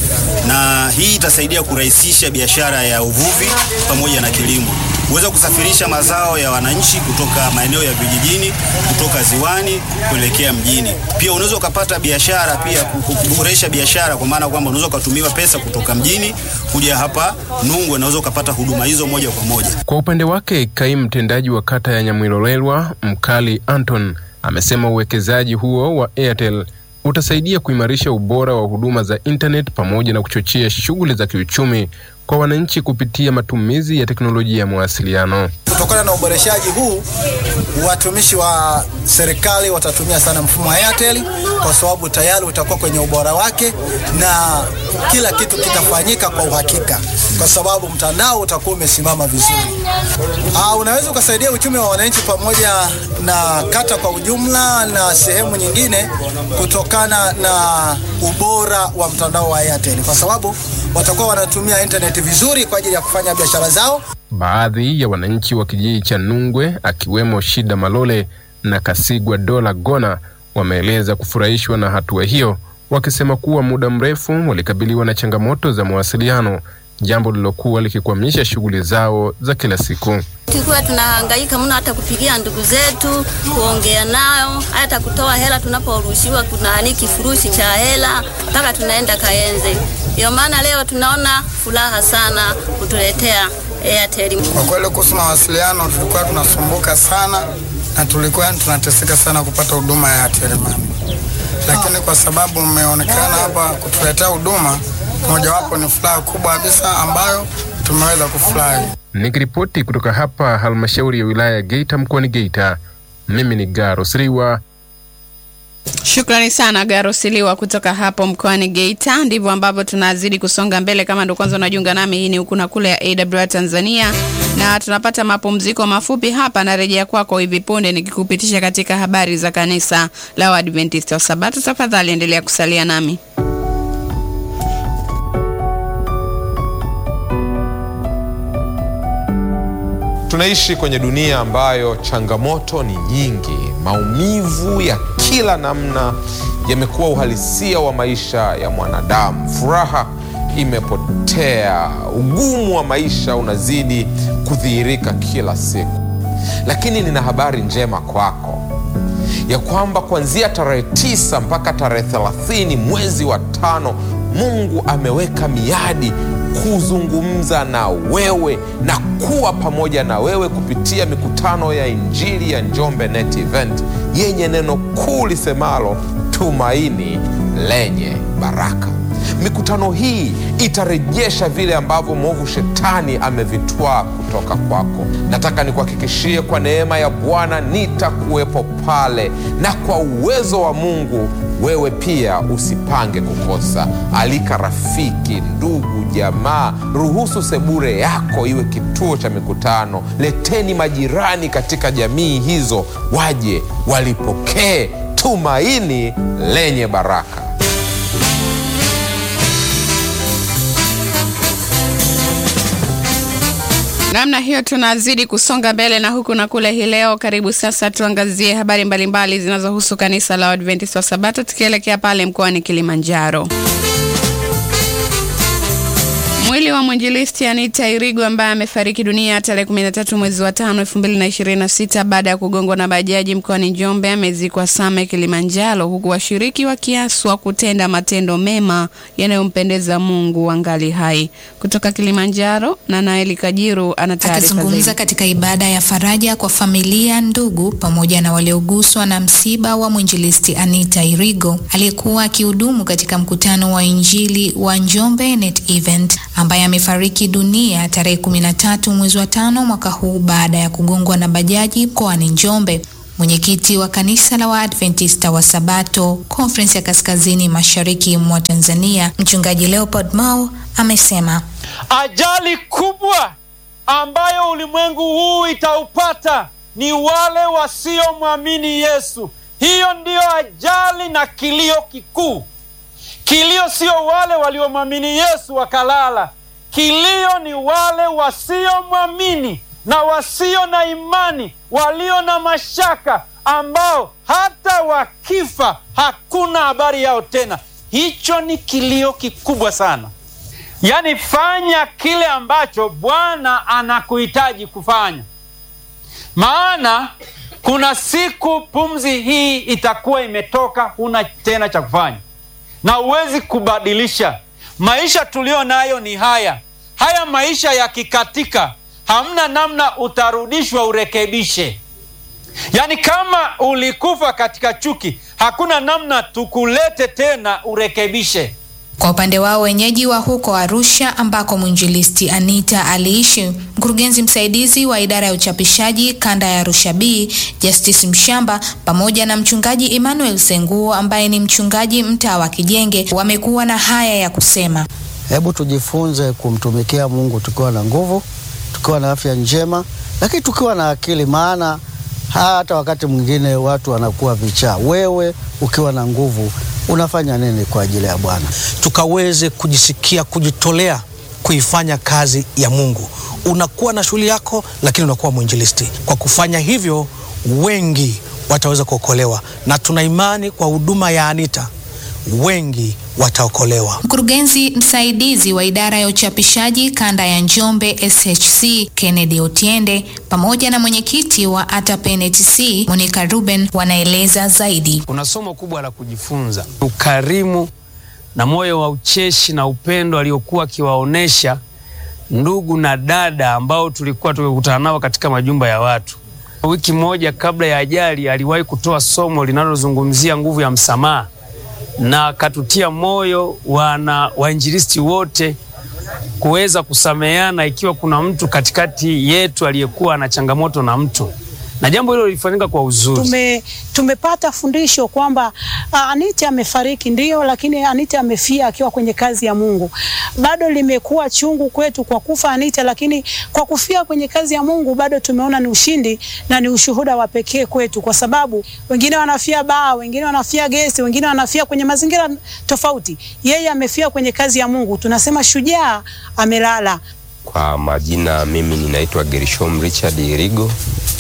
na hii itasaidia kurahisisha biashara ya uvuvi pamoja na kilimo, kuweza kusafirisha mazao ya wananchi kutoka maeneo ya vijijini, kutoka ziwani kuelekea mjini. Pia unaweza ukapata biashara pia ku- ku- kuboresha biashara, kwa maana kwamba unaweza ukatumiwa pesa kutoka mjini kuja hapa Nungwe, unaweza ukapata huduma hizo moja kwa moja. Kwa upande wake, kaimu mtendaji wa kata ya Nyamwilolelwa Mkali Anton amesema uwekezaji huo wa Airtel utasaidia kuimarisha ubora wa huduma za internet pamoja na kuchochea shughuli za kiuchumi kwa wananchi kupitia matumizi ya teknolojia ya mawasiliano. Kutokana na uboreshaji huu, watumishi wa serikali watatumia sana mfumo wa Airtel kwa sababu tayari utakuwa kwenye ubora wake na kila kitu kitafanyika kwa uhakika, kwa sababu mtandao utakuwa umesimama vizuri. Aa, unaweza ukasaidia uchumi wa wananchi pamoja na kata kwa ujumla na sehemu nyingine kutokana na ubora wa mtandao wa Airtel, kwa sababu watakuwa wanatumia internet vizuri kwa ajili ya kufanya biashara zao. Baadhi ya wananchi wa kijiji cha Nungwe akiwemo Shida Malole na Kasigwa Dola Gona wameeleza kufurahishwa na hatua hiyo, wakisema kuwa muda mrefu walikabiliwa na changamoto za mawasiliano, jambo lilokuwa likikwamisha shughuli zao za kila siku. Tulikuwa tunahangaika mno hata kupigia ndugu zetu, kuongea nao, hata kutoa hela tunaporushiwa kuna ni kifurushi cha hela mpaka tunaenda Kayenze. Ndio maana leo tunaona furaha sana kutuletea Airtel. Kwa kweli kuhusu mawasiliano tulikuwa tunasumbuka sana na tulikuwa tunateseka sana kupata huduma ya Airtel Money, lakini kwa sababu mmeonekana hapa kutuletea huduma, mojawapo ni furaha kubwa kabisa ambayo tumeweza kufurahi. Nikiripoti kutoka hapa halmashauri ya wilaya ya Geita mkoani Geita, mimi ni Garo Siriwa. Shukrani sana Garosiliwa kutoka hapo mkoani Geita. Ndivyo ambavyo tunazidi kusonga mbele. Kama ndo kwanza unajiunga nami, hii ni huku na kule ya AWR Tanzania, na tunapata mapumziko mafupi hapa. Narejea kwako hivi punde nikikupitisha katika habari za kanisa la Waadventista wa Sabato. Tafadhali endelea kusalia nami. Tunaishi kwenye dunia ambayo changamoto ni nyingi. Maumivu ya kila namna yamekuwa uhalisia wa maisha ya mwanadamu. Furaha imepotea, ugumu wa maisha unazidi kudhihirika kila siku. Lakini nina habari njema kwako ya kwamba kuanzia tarehe tisa mpaka tarehe thelathini mwezi wa tano Mungu ameweka miadi kuzungumza na wewe na kuwa pamoja na wewe kupitia mikutano ya Injili ya Njombe Net Event yenye neno kuu lisemalo tumaini lenye baraka. Mikutano hii itarejesha vile ambavyo mwovu shetani amevitwaa kutoka kwako. Nataka nikuhakikishie kwa neema ya Bwana nitakuwepo pale, na kwa uwezo wa Mungu wewe pia usipange kukosa. Alika rafiki, ndugu, jamaa, ruhusu sebure yako iwe kituo cha mikutano. Leteni majirani katika jamii hizo, waje walipokee tumaini lenye baraka. Namna hiyo tunazidi kusonga mbele na huku na kule hii leo. Karibu sasa tuangazie habari mbalimbali zinazohusu kanisa la Waadventista wa Sabato, tukielekea pale mkoani Kilimanjaro. Mwili wa mwinjilisti Anita Irigo ambaye amefariki dunia tarehe 13 mwezi wa 5 2026 baada ya kugongwa na bajaji mkoani Njombe amezikwa Same Kilimanjaro, huku washiriki wakiaswa kutenda matendo mema yanayompendeza Mungu wangali hai. Kutoka Kilimanjaro, na Naeli Kajiru ana taarifa Akizungumza zaidi. katika ibada ya faraja kwa familia, ndugu pamoja na walioguswa na msiba wa mwinjilisti Anita Irigo aliyekuwa akihudumu katika mkutano wa Injili wa Njombe Net Event ambaye amefariki dunia tarehe 13 mwezi wa tano mwaka huu baada ya kugongwa na bajaji mkoani Njombe. Mwenyekiti wa kanisa la Waadventista wa Sabato Conference ya Kaskazini Mashariki mwa Tanzania, Mchungaji Leopold Mao amesema Ajali kubwa ambayo ulimwengu huu itaupata ni wale wasiomwamini Yesu. Hiyo ndiyo ajali na kilio kikuu. Kilio sio wale waliomwamini Yesu wakalala. Kilio ni wale wasiomwamini na wasio na imani, walio na mashaka, ambao hata wakifa hakuna habari yao tena. Hicho ni kilio kikubwa sana. Yaani, fanya kile ambacho Bwana anakuhitaji kufanya, maana kuna siku pumzi hii itakuwa imetoka, huna tena cha kufanya na huwezi kubadilisha. Maisha tuliyo nayo ni haya haya. Maisha yakikatika, hamna namna, utarudishwa urekebishe. Yaani, kama ulikufa katika chuki, hakuna namna tukulete tena urekebishe. Kwa upande wao wenyeji wa huko Arusha ambako mwinjilisti Anita aliishi, mkurugenzi msaidizi wa idara ya uchapishaji kanda ya Arusha B Justice Mshamba pamoja na mchungaji Emmanuel Senguo ambaye ni mchungaji mtaa wa Kijenge wamekuwa na haya ya kusema. Hebu tujifunze kumtumikia Mungu tukiwa na nguvu, tukiwa na afya njema, lakini tukiwa na akili, maana hata wakati mwingine watu wanakuwa vichaa. Wewe ukiwa na nguvu unafanya nini kwa ajili ya Bwana? tukaweze kujisikia kujitolea kuifanya kazi ya Mungu. Unakuwa na shughuli yako, lakini unakuwa mwinjilisti. Kwa kufanya hivyo, wengi wataweza kuokolewa, na tuna imani kwa huduma ya Anita wengi wataokolewa. Mkurugenzi msaidizi wa idara ya uchapishaji kanda ya Njombe SHC Kennedy Otiende pamoja na mwenyekiti wa ATAPEN TC Monica Ruben wanaeleza zaidi. Kuna somo kubwa la kujifunza, ukarimu na moyo wa ucheshi na upendo aliokuwa akiwaonesha ndugu na dada ambao tulikuwa tumekutana nao katika majumba ya watu. Wiki moja kabla ya ajali, aliwahi kutoa somo linalozungumzia nguvu ya msamaha na akatutia moyo wana wainjilisti wote kuweza kusameheana ikiwa kuna mtu katikati yetu aliyekuwa na changamoto na mtu, na jambo hilo lilifanyika kwa uzuri. Tume, tumepata fundisho kwamba ah, Anita amefariki ndio, lakini Anita amefia akiwa kwenye kazi ya Mungu. Bado limekuwa chungu kwetu kwa kufa Anita, lakini kwa kufia kwenye kazi ya Mungu bado tumeona ni ushindi na ni ushuhuda wa pekee kwetu, kwa sababu wengine wanafia baa, wengine wanafia gesi, wengine wanafia kwenye mazingira tofauti. Yeye amefia kwenye kazi ya Mungu, tunasema shujaa amelala. Kwa majina mimi ninaitwa Gershom Richard Irigo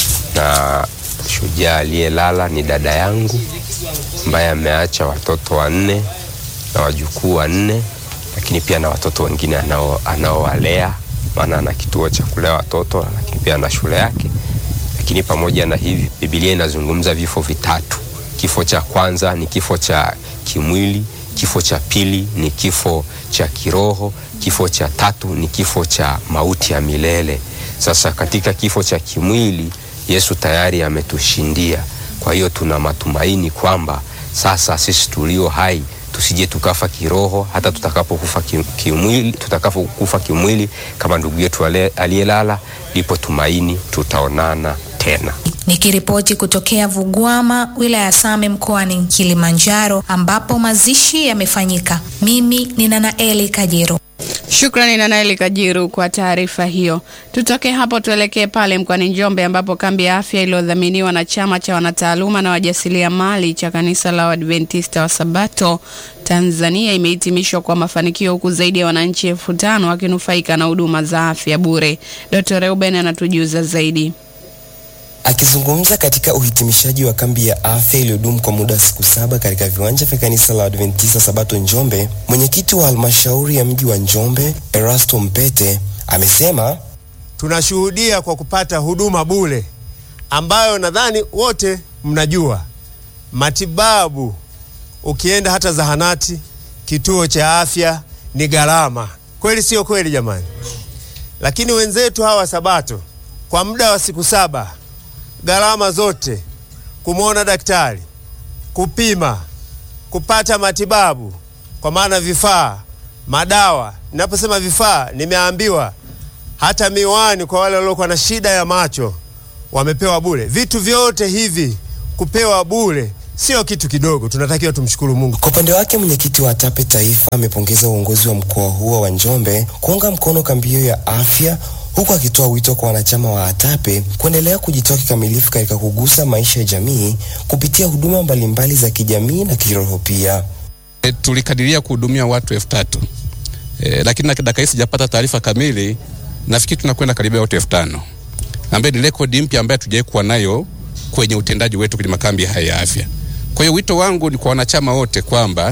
na shujaa aliyelala ni dada yangu ambaye ameacha watoto wanne na wajukuu wanne, lakini pia na watoto wengine anao- anaowalea, maana ana kituo cha kulea watoto, lakini pia ana shule yake. Lakini pamoja na hivi, Biblia inazungumza vifo vitatu. Kifo cha kwanza ni kifo cha kimwili, kifo cha pili ni kifo cha kiroho, kifo cha tatu ni kifo cha mauti ya milele. Sasa katika kifo cha kimwili Yesu tayari ametushindia. Kwa hiyo tuna matumaini kwamba sasa sisi tulio hai tusije tukafa kiroho, hata tutakapokufa ki- kimwili, tutakapokufa kimwili kama ndugu yetu ale- aliyelala, lipo tumaini, tutaonana tena. Nikiripoti kutokea Vugwama, wilaya ya Same mkoani Kilimanjaro, ambapo mazishi yamefanyika. Mimi ni Nanaeli Kajero. Shukrani na Naeli Kajiru kwa taarifa hiyo. Tutoke hapo tuelekee pale mkoani Njombe ambapo kambi ya afya iliyodhaminiwa na chama cha wanataaluma na wajasiriamali cha kanisa la Waadventista wa Sabato Tanzania imehitimishwa kwa mafanikio huku zaidi ya wananchi elfu tano wakinufaika na huduma za afya bure. Dr. Reuben anatujuza zaidi. Akizungumza katika uhitimishaji wa kambi ya afya iliyodumu kwa muda wa siku saba katika viwanja vya kanisa la Adventista Sabato Njombe, mwenyekiti wa halmashauri ya mji wa Njombe Erasto Mpete amesema tunashuhudia kwa kupata huduma bure ambayo nadhani wote mnajua matibabu. Ukienda hata zahanati, kituo cha afya ni gharama, kweli sio kweli jamani? Lakini wenzetu hawa Sabato kwa muda wa siku saba, gharama zote, kumwona daktari, kupima, kupata matibabu, kwa maana vifaa, madawa. Ninaposema vifaa, nimeambiwa hata miwani kwa wale waliokuwa na shida ya macho wamepewa bure. Vitu vyote hivi kupewa bure sio kitu kidogo, tunatakiwa tumshukuru Mungu. Kwa upande wake mwenyekiti wa TAPE Taifa amepongeza uongozi wa mkoa huo wa Njombe kuunga mkono kambi hiyo ya afya huku akitoa wito kwa wanachama wa ATAPE kuendelea kujitoa kikamilifu katika kugusa maisha ya jamii kupitia huduma mbalimbali za kijamii na kiroho pia. E, tulikadiria kuhudumia watu elfu tatu e, lakini na dakika hii sijapata taarifa kamili. Nafikiri tunakwenda karibia watu elfu tano ambaye ni rekodi mpya ambayo hatujawahi kuwa nayo kwenye utendaji wetu kwenye makambi haya ya afya. Kwa hiyo wito wangu ni kwa wanachama wote kwamba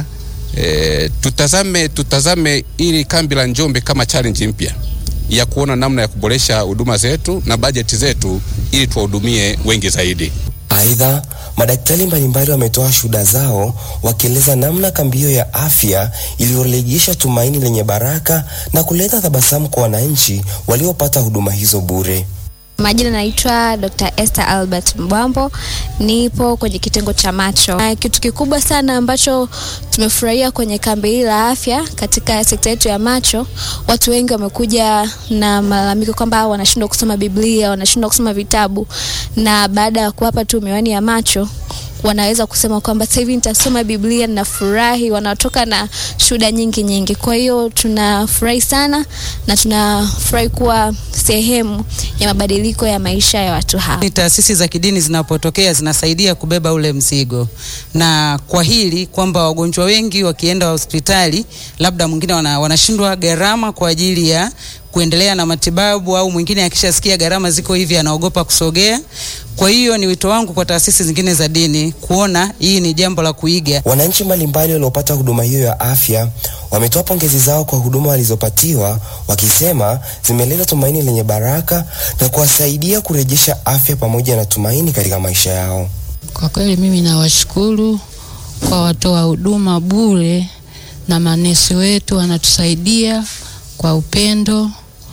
e, tutazame tutazame ili kambi la Njombe kama challenge mpya ya kuona namna ya kuboresha huduma zetu na bajeti zetu ili tuwahudumie wengi zaidi. Aidha, madaktari mbalimbali wametoa shuhuda zao wakieleza namna kambi hiyo ya afya iliyorejesha tumaini lenye baraka na kuleta tabasamu kwa wananchi waliopata huduma hizo bure. Majina naitwa Dr. Esther Albert Mbwambo, nipo kwenye kitengo cha macho. Na kitu kikubwa sana ambacho tumefurahia kwenye kambi hili la afya katika sekta yetu ya macho, watu wengi wamekuja na malalamiko kwamba wanashindwa kusoma Biblia, wanashindwa kusoma vitabu, na baada ya kuwapa tu miwani ya macho wanaweza kusema kwamba sasa hivi nitasoma Biblia na furahi, wanatoka na shuhuda nyingi nyingi. Kwa hiyo tunafurahi sana na tunafurahi kuwa sehemu ya mabadiliko ya maisha ya watu hawa. Ni taasisi za kidini zinapotokea zinasaidia kubeba ule mzigo, na kwa hili kwamba wagonjwa wengi wakienda hospitali, labda mwingine wana, wanashindwa gharama kwa ajili ya kuendelea na matibabu, au mwingine akishasikia gharama ziko hivi anaogopa kusogea. Kwa hiyo ni wito wangu kwa taasisi zingine za dini kuona hii ni jambo la kuiga. Wananchi mbalimbali waliopata huduma hiyo ya afya wametoa pongezi zao kwa huduma walizopatiwa, wakisema zimeleta tumaini lenye baraka na kuwasaidia kurejesha afya pamoja na tumaini katika maisha yao. Kwa kweli mimi nawashukuru kwa watoa huduma bure na manesi wetu wanatusaidia kwa upendo,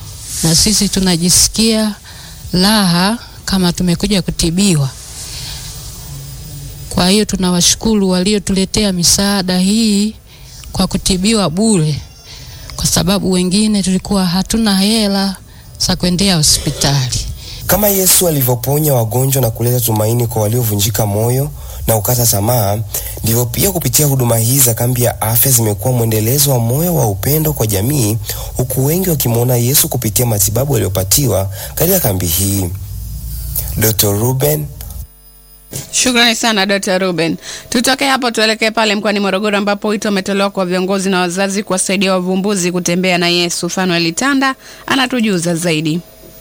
na sisi tunajisikia raha kama tumekuja kutibiwa. Kwa hiyo tunawashukuru waliotuletea misaada hii kwa kutibiwa bure, kwa sababu wengine tulikuwa hatuna hela za kuendea hospitali. Kama Yesu alivyoponya wagonjwa na kuleta tumaini kwa waliovunjika moyo na ukata tamaa, ndivyo pia kupitia huduma hii za kambi ya afya zimekuwa mwendelezo wa moyo wa upendo kwa jamii, huku wengi wakimwona Yesu kupitia matibabu waliyopatiwa katika kambi hii. Dr. Ruben Shukrani sana Dr. Ruben. Tutoke hapo tuelekee pale mkoani Morogoro ambapo wito umetolewa kwa viongozi na wazazi kuwasaidia wavumbuzi kutembea na Yesu. Fanuel Tanda anatujuza zaidi.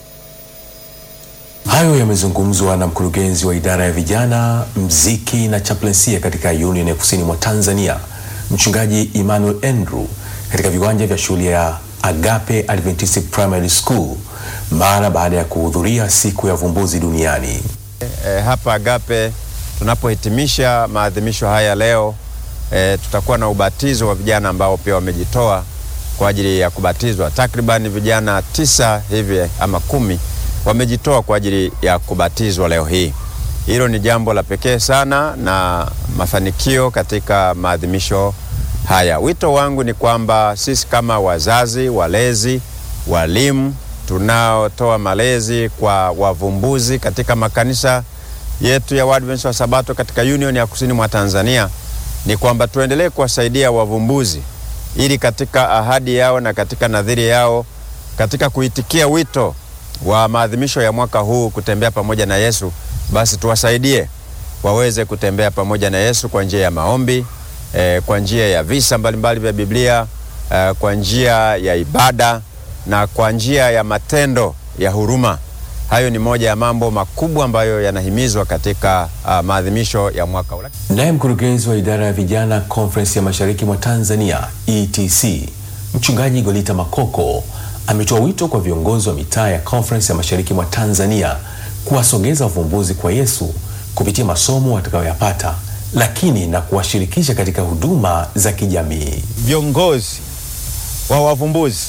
Hayo yamezungumzwa na mkurugenzi wa idara ya vijana, mziki na chaplainsia katika Union ya Kusini mwa Tanzania, Mchungaji Emmanuel Andrew katika viwanja vya shule ya Agape Adventist Primary School mara baada ya kuhudhuria siku ya vumbuzi duniani. E, hapa Agape tunapohitimisha maadhimisho haya leo e, tutakuwa na ubatizo wa vijana ambao pia wamejitoa kwa ajili ya kubatizwa. Takriban vijana tisa hivi ama kumi wamejitoa kwa ajili ya kubatizwa leo hii. Hilo ni jambo la pekee sana na mafanikio katika maadhimisho haya. Wito wangu ni kwamba sisi kama wazazi, walezi, walimu tunaotoa malezi kwa wavumbuzi katika makanisa yetu ya Waadventista wa Sabato katika Union ya Kusini mwa Tanzania ni kwamba tuendelee kuwasaidia wavumbuzi ili katika ahadi yao na katika nadhiri yao katika kuitikia wito wa maadhimisho ya mwaka huu kutembea pamoja na Yesu, basi tuwasaidie waweze kutembea pamoja na Yesu kwa njia ya maombi eh, kwa njia ya visa mbalimbali vya Biblia eh, kwa njia ya ibada na kwa njia ya matendo ya huruma. Hayo ni moja ya mambo makubwa ambayo yanahimizwa katika uh, maadhimisho ya mwaka huu. Naye mkurugenzi wa idara ya vijana Conference ya Mashariki mwa Tanzania ETC, Mchungaji Golita Makoko ametoa wito kwa viongozi wa mitaa ya Conference ya Mashariki mwa Tanzania kuwasogeza wavumbuzi kwa Yesu kupitia masomo watakayoyapata, lakini na kuwashirikisha katika huduma za kijamii. Viongozi wa wavumbuzi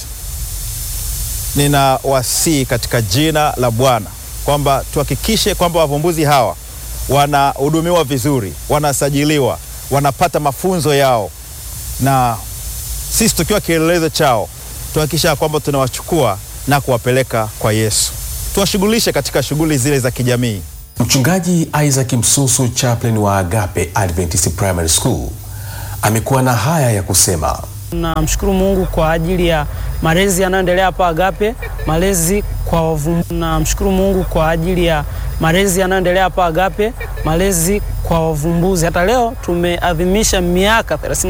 nina wasii katika jina la Bwana kwamba tuhakikishe kwamba wavumbuzi hawa wanahudumiwa vizuri, wanasajiliwa, wanapata mafunzo yao, na sisi tukiwa kielelezo chao tuhakikisha kwamba tunawachukua na kuwapeleka kwa Yesu. Tuwashughulishe katika shughuli zile za kijamii. Mchungaji Isaac Msusu, chaplain wa Agape Adventist Primary School, amekuwa na haya ya kusema. Namshukuru Mungu kwa ajili ya malezi yanayoendelea hapa Agape, malezi kwa wavumbuzi. Namshukuru Mungu kwa ajili ya malezi yanayoendelea hapa Agape, malezi kwa wavumbuzi. Hata leo tumeadhimisha miaka 30